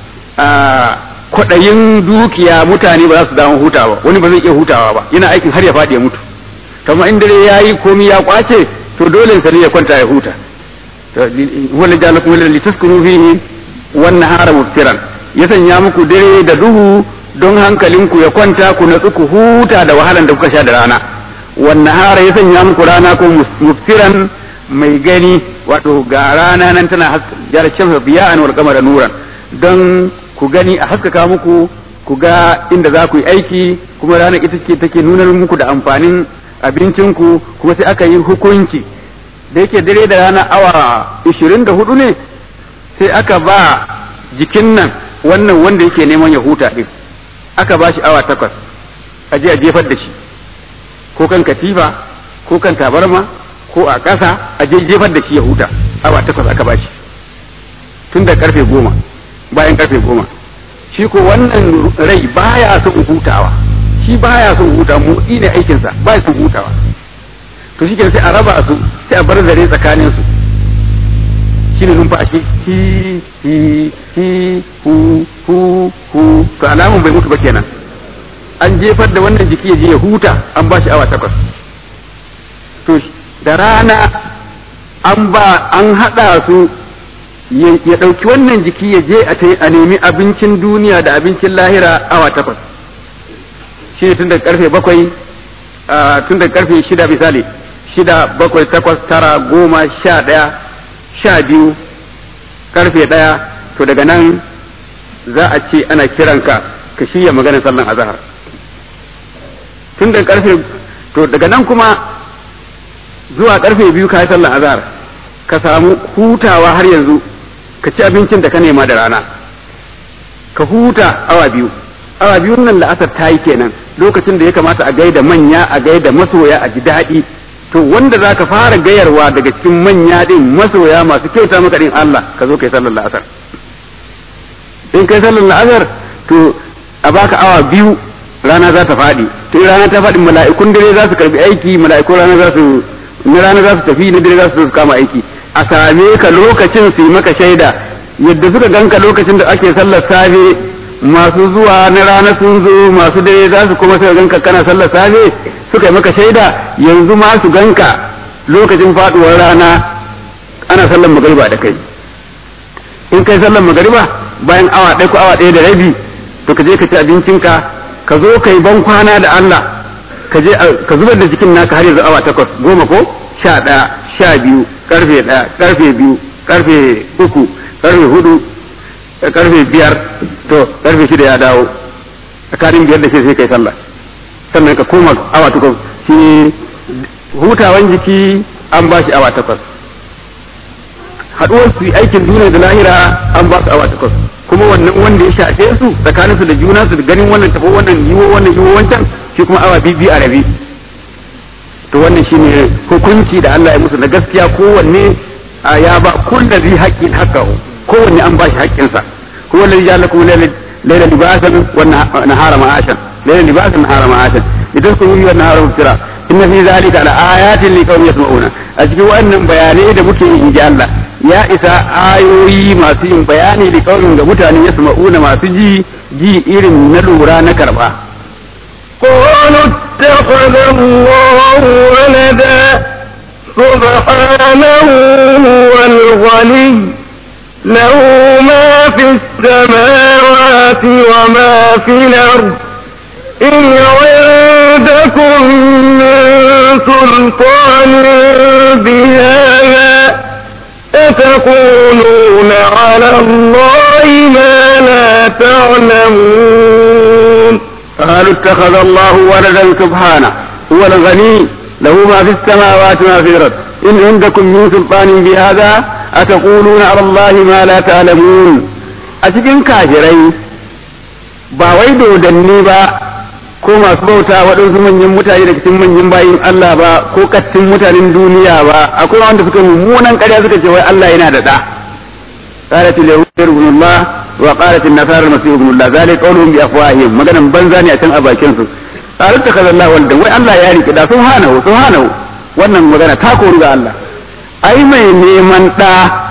kwaɗayin dukiya mutane ba za su damu hutawa wani ba zai iya hutawa ba yana aikin har ya faɗi ya mutu kama in dare ya yi komi ya kwace to dole sa ne ya kwanta ya huta wala jalakum litaskunu fihi wan nahara mubtiran ya sanya muku dare da duhu don hankalinku ya kwanta ku natsu ku huta da wahalan da kuka sha da rana wannan hara ya sanya muku rana ko muftiran mai gani wato ga rana nan tana jar shamsa biya'an wal qamara nuran don ku gani a haskaka muku ku ga inda za ku yi aiki kuma rana ita ce take nuna muku da amfanin abincinku kuma sai aka yi hukunci da yake dare da rana awa 24 ne sai aka ba jikin nan wannan wanda yake neman ya huta din aka ba shi awa takwas a je a jefar da shi ko kan katifa ko kan tabarma ko a ƙasa a je jefar da shi ya huta awa takwas aka ba shi tun da karfe goma bayan karfe goma shi ko wannan rai baya son hutawa shi baya son huta motsi ne aikinsa baya son hutawa to shi sai a raba su sai a bar zare tsakanin su shine numfashi hi hi hi hu hu hu to alamun bai mutu ba kenan an jefar da wannan jiki ya je ya huta an ba shi awa takwas to da rana an ba an haɗa su ya ɗauki wannan jiki ya je a nemi abincin duniya da abincin lahira awa takwas shi ne tun daga karfe bakwai tun daga karfe shida misali shida bakwai takwas tara goma sha ɗaya sha biyu karfe ɗaya to daga nan za a ce ana kiranka ka shirya maganar sallan azahar tun daga karfe to daga nan kuma zuwa karfe biyu ka yi sallan azahar ka samu hutawa har yanzu ka ci abincin da ka nema da rana ka huta awa biyu awa biyun nan la'asar ta yi kenan lokacin da ya kamata a gaida manya a gaida masoya a ji daɗi to wanda za ka fara gayarwa daga cikin manya din masoya masu kyauta maka din Allah ka zo kai sallar la'asar in kai sallar la'asar to a baka awa biyu rana za ta faɗi to rana ta faɗi mala'ikun dare za su karbi aiki mala'ikun rana za su na rana za su tafi na dare za su kama aiki a same ka lokacin su yi maka shaida yadda suka ganka lokacin da ake sallar safe masu zuwa na rana sun zo masu dare za su kuma suka ganka kana sallar safe suka yi maka shaida yanzu ma su ganka lokacin faduwar rana ana sallar magariba da kai in kai sallar magariba bayan awa ɗaya ko awa ɗaya da rabi to ka je ka ci abincinka ka zo ka yi ban kwana da Allah ka je ka zubar da jikin naka har yanzu awa takwas goma ko sha ɗaya sha biyu karfe ɗaya karfe biyu karfe uku karfe hudu karfe biyar to karfe shida ya dawo tsakanin biyar da sai kai sallah sannan ka koma awa takwas shi hutawan jiki an ba shi awa takwas haɗuwar su aikin duniya da lahira an ba su awa takwas kuma wannan wanda ya shafe su tsakanin su da juna su da ganin wannan tafo wannan yiwo wannan yiwo wancan shi kuma awa biyu a rabi to wannan shine hukunci da Allah ya musu na gaskiya kowanne ya ba kullu zai haqqin haqqahu kowanne an ba shi haƙƙinsa huwa alladhi ja'ala lakum layla libasan wa nahara ma'ashan layla libasan nahara ma'ashan idan kun yi wannan nahara mubtira inna fi zalika la ayatin liqaumin yasma'una a cikin wannan bayanai da muke yi inji Allah ya isa ayoyi masu yin bayani da kaurin ga mutane ya sama'una masu ji ji irin na lura na karba قالوا اتخذ الله ولدا سبحانه هو الغني له ما في السماوات وما في الأرض إن عندكم من سلطان بهذا أتقولون على الله ما لا تعلمون قالوا اتخذ الله ولدا سبحانه هو الغني له ما في السماوات وما في الارض ان عندكم من سلطان بهذا اتقولون على الله ما لا تعلمون أتكن كافرين ba wai dodanni ba ko masu bauta waɗansu manyan mutane da cikin manyan bayin Allah ba ko kattin mutanen duniya ba akwai wanda suka mummunan ƙarya suka ce wai Allah yana da ɗa قالت اليهود ابن الله وقالت النصارى المسيح ابن الله ذلك قولهم بافواههم maganan banza ne a can a bakin su qalu takaza Allah walda wai Allah ya rike da subhanahu subhanahu wannan magana ta koru ga Allah ai mai neman da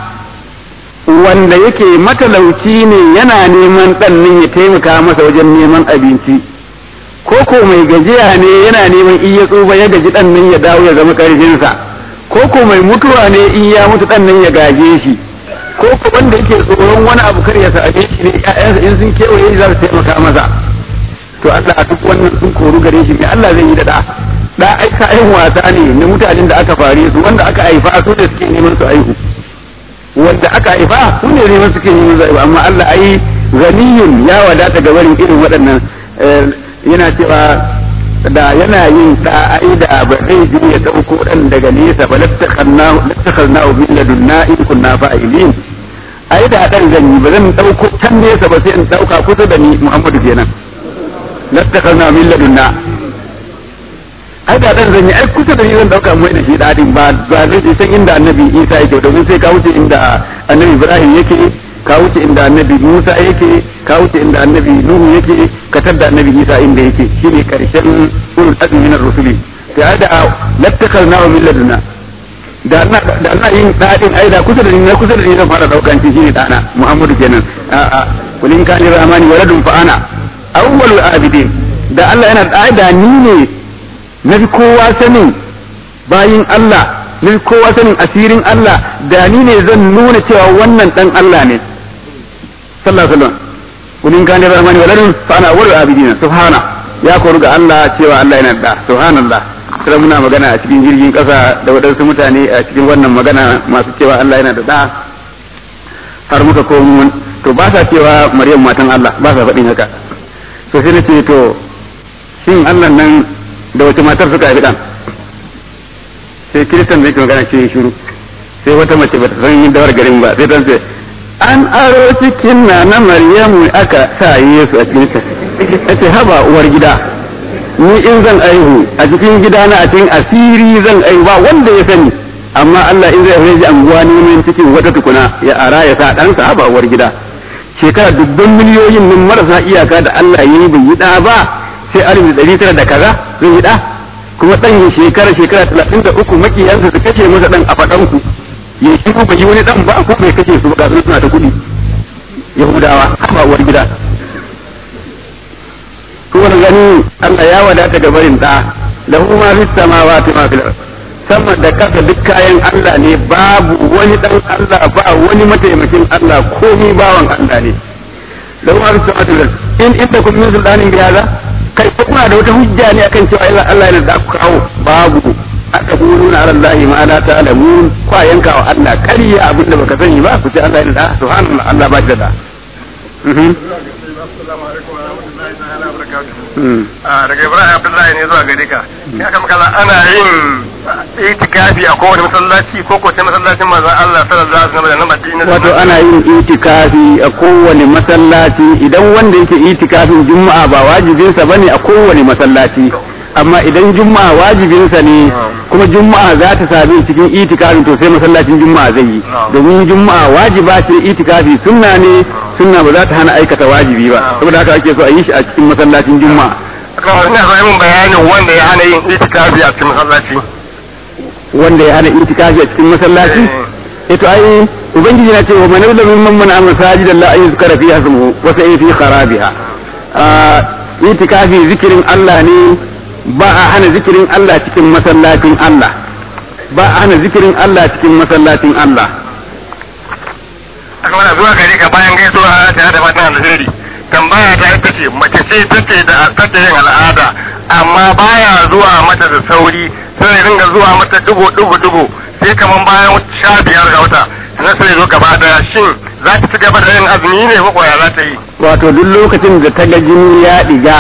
wanda yake matalauci ne yana neman dan nan ya taimaka masa wajen neman abinci ko ko mai gajiya ne yana neman in ya tsufa ya gaji dan nan ya dawo ya zama karfinsa ko ko mai mutuwa ne in ya mutu dan nan ya gaje shi ko ko wanda yake tsoron wani abu kar ya same shi ne ƴaƴansa in sun kewaye za su taimaka masa to Allah a duk wannan sun koru gare shi me Allah zai yi da da da ai ka ai wasa ne na mutanen da aka fare su wanda aka haifa su ne suke neman su aihu wanda aka haifa su ne neman suke neman su aihu amma Allah ai ganiyun ya wadata ga barin irin waɗannan yana cewa da yana yin da ai da ba zai ji ya dauko dan daga nesa ba lattakhannahu lattakhannahu min ladunna in kunna fa'ilin ai da dan zan yi ba zan dauko can nesa ba sai in dauka kusa da ni Muhammadu kenan lattakhannahu min ladunna ai da dan zan yi ai kusa da ni zan dauka mai da shi dadin ba ba zai san inda annabi Isa yake domin sai ka wuce inda annabi Ibrahim yake ka wuce inda annabi Musa yake ka wuce inda annabi Nuhu yake ka tadda annabi Isa inda yake shine karshen ulul azmi min ar-rusuli ya da lattakhalna min laduna da na da na yin dadin ai da kusa da ni kusa da ni zan fara daukan shi shine dana Muhammadu kenan a a kulin kana rahmani waladun fa ana awwalul abidin da Allah yana da da ni ne na kowa sanin bayin Allah na kowa sanin asirin Allah da ni ne zan nuna cewa wannan dan Allah ne sallallahu alaihi wasallam kulin kana rahmani waladun fa ana awwalul abidin subhana ya koru ga Allah cewa Allah yana da subhanallah sai muna magana a cikin jirgin kasa da waɗansu mutane a cikin wannan magana masu cewa Allah yana da da har muka komo to ba sa cewa Maryam matan Allah ba sa faɗin haka so sai nace to shin Allah nan da wace matar suka haifi dan sai kiristan da yake magana ce shiru sai wata mace bata san yin dawar garin ba sai dan ce an aro cikin na na Maryamu aka sa Yesu a cikin ta ce haba uwar gida ni in zan aihu a cikin gida na a cikin asiri zan aihu ba wanda ya sani amma Allah in zai ji anguwa neman cikin wata tukuna ya ara ya sa ɗansa haba uwar gida shekara dubban miliyoyin nan marasa iyaka da Allah ya yi bai yi ɗa ba sai alif ɗari tara da kaza zai yi ɗa kuma ɗan ya shekara shekara talatin da uku makiyansa su kashe masa ɗan a faɗanku ya shi ko bai yi wani ɗan ba ko bai kashe su ba ga suna ta kuɗi yahudawa haba uwar gida kun gani Allah ya wadata ga barin da da kuma fi samawati ma fil sama da kasa duk kayan Allah ne babu wani dan Allah ba wani mataimakin Allah komai bawan Allah ne da kuma fi samawati fil in inda kun min sultanin bi hada kai ko kuna da wata hujja ne akan cewa Allah yana da ku kawo babu aka kuluna ala Allah ma la ta'lamun kwa yanka wa Allah kariya abinda baka sani ba ku ce Allah yana da subhanallah Allah ba shi da daga Ibrahim Abdullahi ne zuwa gare ka ya kama kaza ana yin itikafi a kowane masallaci ko ko sai masallacin manzon Allah sallallahu alaihi wasallam da Madina wato ana yin itikafi a kowane masallaci idan wanda yake itikafin juma'a ba wajibinsa bane a kowane masallaci amma idan juma'a wajibinsa ne kuma juma'a za ta sami cikin itikafin to sai masallacin juma'a zai yi domin juma'a wajiba ce itikafi sunna ne sunna ba za ta hana aikata wajibi ba saboda haka ake so a yi shi a cikin masallacin juma'a kawai ina so mun bayanin wanda ya hana yin itikafi a cikin masallaci wanda ya hana itikafi a cikin masallaci ito ai ubangiji na ce wa man yuzlamu mimman mana masajid Allah ay yuzkara fiha ismuhu wa sa'i fi kharabiha itikafi zikirin Allah ne ba a hana zikirin Allah cikin masallacin Allah ba a hana zikirin Allah cikin masallacin Allah aka mana zuwa gare ka bayan gaisuwa tare da fatan alheri tambaya ta ita ce mace ce take da take yin al'ada amma baya zuwa mata da sauri sai ya dinga zuwa mata dugo dugo dugo sai kaman bayan sha biyar ga wata sai sai zo gaba daya shin za ta ci gaba da yin azumi ne ko ya za ta yi wato duk lokacin da ta ga jini ya diga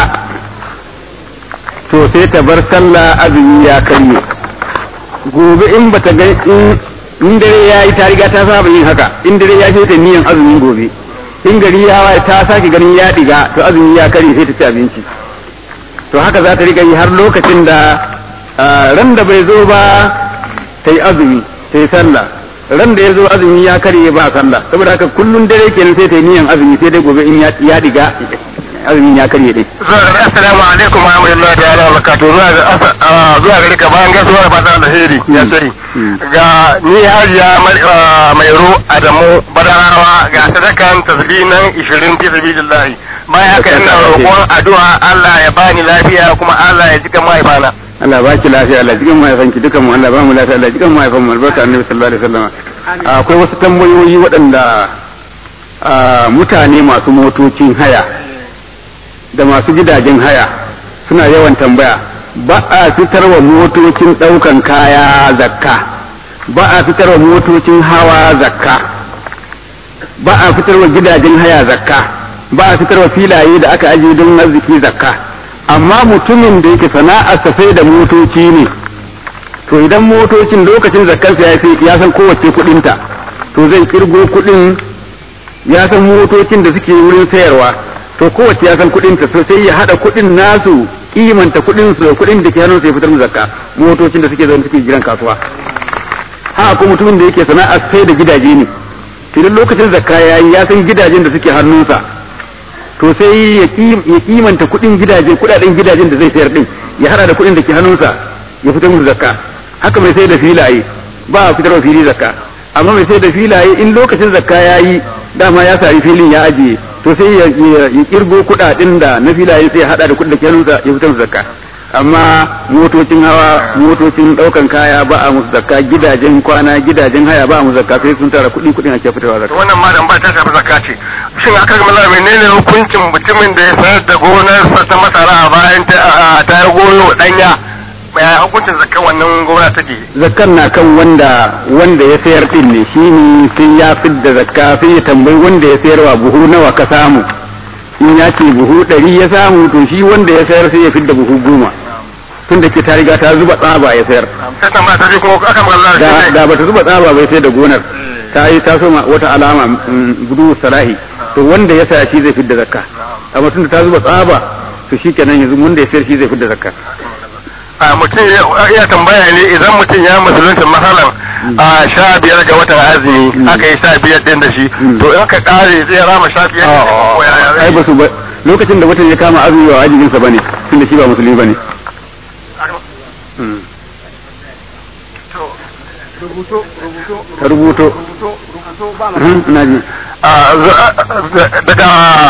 to sai ta bar sallah azumi ya karye gobe in bata ga in in dare ya yi ta riga ta saba yin haka in dare ya sai ta niyan azumin gobe in gari ya waye ta sake ganin ya diga to azumi ya karye sai ta ci abinci to haka za ta riga yi har lokacin da ah, ran da bai zo ba ta yi azumi ta yi sallah ran da ya zo azumi ya karye ba sallah saboda haka kullun dare kenan sai ta yi niyan azumi sai dai gobe in ya ya diga azumin ya karye dai assalamu alaikum wa rahmatullahi ta'ala wa barakatuh zuwa ga asa- ah, zuwa gare ka bayan gaisuwa da fatan alheri ya Mm. sani Mm. ga ni hajiya Mar- ah, mairo adamu badarawa ga sadakan tasbinan 20 fi sabilillah bayan haka ina roƙon addu'a Allah ya bani lafiya kuma Allah ya jika mahaifana Allah ba ki lafiya Allah cikin mahaifanki dukan mu Allah ba mu lafiya Allah cikin mahaifan mu albarka annabi sallallahu alaihi wasallam akwai wasu tambayoyi waɗanda ah, mutane masu motocin haya da masu gidajen haya suna yawan tambaya ba a fitarwa motocin ɗaukan kaya zakka ba a fitarwa motocin hawa zakka ba a fitarwa gidajen haya zakka ba a fitarwa filaye da aka ajiye don arziki zakka amma mutumin da yake sana'arsa sai da motoci ne to idan motocin lokacin zakkarsa ya fi ya san kowace kuɗinta to zai kirgo kuɗin ya san motocin da suke wurin sayarwa to kowace ya san kuɗinta to sai ya haɗa kuɗin nasu kimanta kuɗin su da kuɗin da ke hannun sai fitar da zakka motocin da suke zaune suke gidan kasuwa haka ko mutumin da yake sana'ar sai da gidaje ne idan lokacin zakka ya yi ya san gidajen da suke hannunsa to sai ya kim- ya kimanta kuɗin gidaje kuɗaɗen gidajen da zai sayar din ya hada da kuɗin da ke hannunsa ya fitar musu zakka haka mai sai da filaye ba a fitar fili zakka amma mai sai da filaye in lokacin zakka ya yi dama ya sari filin ya ajiye to sai ya ya- ya kirgo kuɗaɗen da na filaye sai ya hada da kuɗin da ke hannunsa ya fitar musu zakka amma motocin hawa motocin ɗaukan kaya ba a musu zakka gidajen kwana gidajen haya ba a musu zakka sai sun tara kuɗi kuɗin ake fitarwa zakka wannan ma dan ba ta shafi zakka ce shin aka ga mallam menene hukuncin mutumin da ya sayar da gonarsa ta masara a bayan ta a- ta yi goyo danya ya hukuncin zakka wannan gona take zakkan na kan wanda wanda ya sayar din ne shi ne sai ya fidda zakka sai ya tambayi wanda ya sayarwa buhu nawa ka samu in ya ce buhu ɗari ya samu to shi wanda ya sayar sai ya fidda buhu goma tun da ke ta riga ta zuba tsaba ya sayar sai tambaya ta ji ko aka magana da shi ne da bata zuba tsaba bai sai da gonar ta yi ta soma wata alama mm, gudu salahi to wanda ya saya shi zai fidda zakka amma tun da ta zuba tsaba to shi kenan yanzu wanda ya sayar shi zai fidda zakka a mutum ya- ya tambaya ne idan mutum ya musulunta masalan a sha biyar ga watan azumi Mm. aka yi sha biyar din da shi Mm. to in ka kare zai rama sha biyar ne ko yaya zai ai ba su ba lokacin da watan ya kama azumi wa wajibinsa bane tun da shi ba musulmi bane ka rubuto Mhm, ina ji a za- daga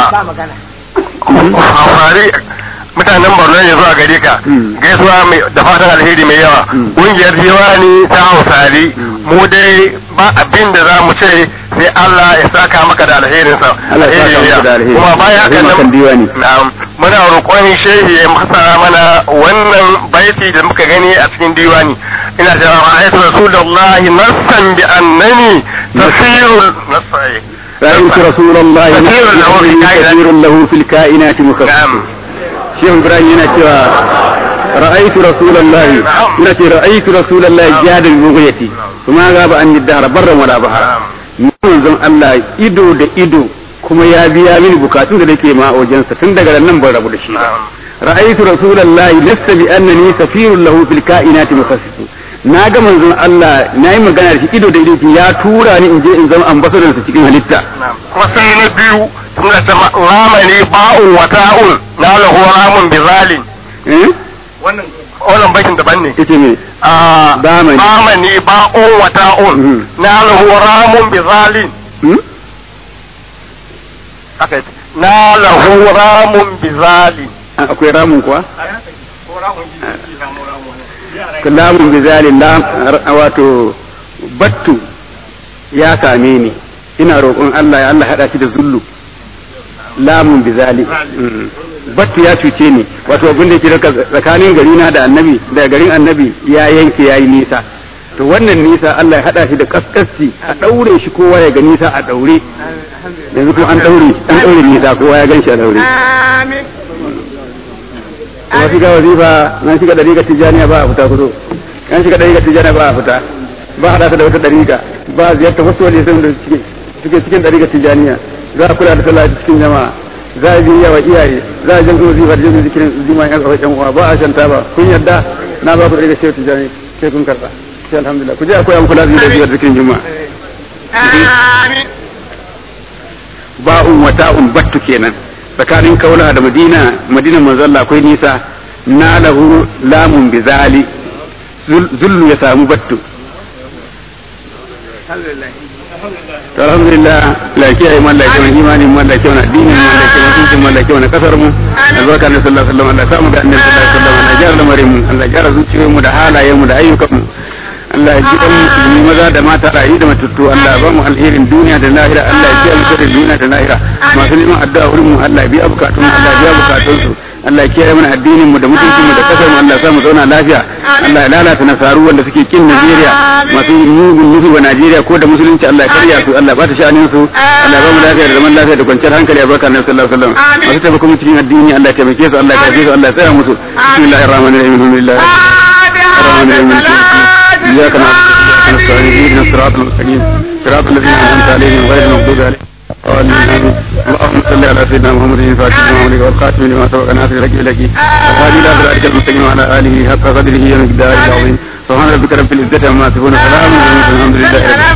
amfani mutanen borno ne zuwa gare ka Mm. gaisuwa mai da fatan alheri mai yawa Mm. ƙungiyar diwani ta hausari Mm. mu dai ba abin da za mu ce sai Allah ya saka maka da alherinsa Allah ya saka maka da alheri. kuma bayan haka Alheri kan diwani. na'am muna roƙon shehi ya masa mana wannan baiti da muka gani a cikin diwani ina cewa ra'aytu rasulullahi nassan bi annani tasirul nasai رأيت رسول الله كثير له في الكائنات. كثير له في الكائنات مخصص نعم شيخ إبراهيم yana cewa رأيت رسول الله نعم. نتي رأيت رسول الله نعم. جاد البغية وما غاب عن الدهر برا ولا بحر manzon Allah ido da ido kuma ya biya mini bukatun da nake ma a wajensa tun daga nan ban rabu da shi ba نعم ra'aytu rasulullahi lasta bi annani safirun lahu fil kainati mukhassisu na ga manzon Allah nayi magana da shi ido da ido ya tura ni in je in zama ambassador sa cikin halitta نعم kuma sai na biyu suna ta ramani ba'un wa ta'un na lahu ramun bi zalin eh wannan wannan bakin daban ne yace me a Bamani. bamani ba'un wa ta'un Mhm. na lahu ramun bi zalin hmm? haka yace na lahu ramun bi zalin Ah, akwai ramun kuwa kalamun bi zalin lam r- wato battu ya same ni ina roƙon Allah ya Allah hada shi da zullu lamun bi zali Mm. battu ya cuce ni wato abin da yake daga tsakanin gari na da annabi da garin annabi ya yanke yayi nisa to wannan nisa Allah ya hada shi da kaskasci a daure shi kowa ya ga nisa a daure yanzu kuma an daure an daure nisa kowa ya gan shi a daure kuma shiga wazifa nan shiga dariƙa tijaniya ba a fita kudu nan shiga dariƙa tijaniya ba a fita ba a da wata dariƙa ba a ziyarta wasu wani sun da suke suke cikin dariƙa tijaniya za a kula da sallah cikin jama'a za a biya wa iyaye za a jan wazifa da jin zikirin zima yan kawai yan uwa ba a shanta ba kun yarda na ba ku dariƙa shehu tijani sai kun karɓa sai alhamdulillah ku je a koya muku lazimi da biyar zikirin juma'a ba'un wa ta'un battu kenan tsakanin kaula da madina madinan manzalla akwai nisa na lahu lamun bizali zullu ya samu battu to alhamdulillah la kiyaye man la kiyaye imanin man la kiyaye addinin man la kiyaye mutuncin man la kiyaye kasar mu albarka na sallallahu alaihi wasallam Allah samu ga annabi sallallahu alaihi wasallam Allah gyara lamarin mu Allah gyara zuciyoyin mu da halayen mu da ayyukan mu Allah ya ji dan musulmi maza da mata rayu da matattu Allah ya ba mu alherin duniya da lahira Allah ya kiyaye mu da duniya da lahira masu neman addu'a wurin mu Allah ya biya bukatun mu Allah ya biya bukatun su Allah ya kiyaye mana addinin mu da mutuncin mu da kasar mu Allah ya sa mu zauna lafiya Allah ya lalata nasaru wanda suke kin Najeriya masu mugun nufi wa Najeriya ko da musulunci Allah ya karya su Allah ya bata sha'anin su Allah ya ba mu lafiya da zaman lafiya da kwanciyar hankali a barka Annabi sallallahu alaihi wasallam masu taimako mu cikin addini Allah ya taimake su Allah ya karbe su Allah ya tsaya musu bismillahir rahmanir rahim alhamdulillah الرحمن الرحيم إياك نعبد وإياك نستعين اهدنا الصراط المستقيم صراط الذين أنعمت عليهم غير المغضوب عليهم آمين اللهم صل على سيدنا محمد الفاتح لما أمرك والقاسم لما سبق ناصر لك لك وهذه إلى صراطك المستقيم وعلى آله حق قدره ومقداره العظيم سبحان ربك رب العزة عما يصفون وسلام على المرسلين الحمد لله رب العالمين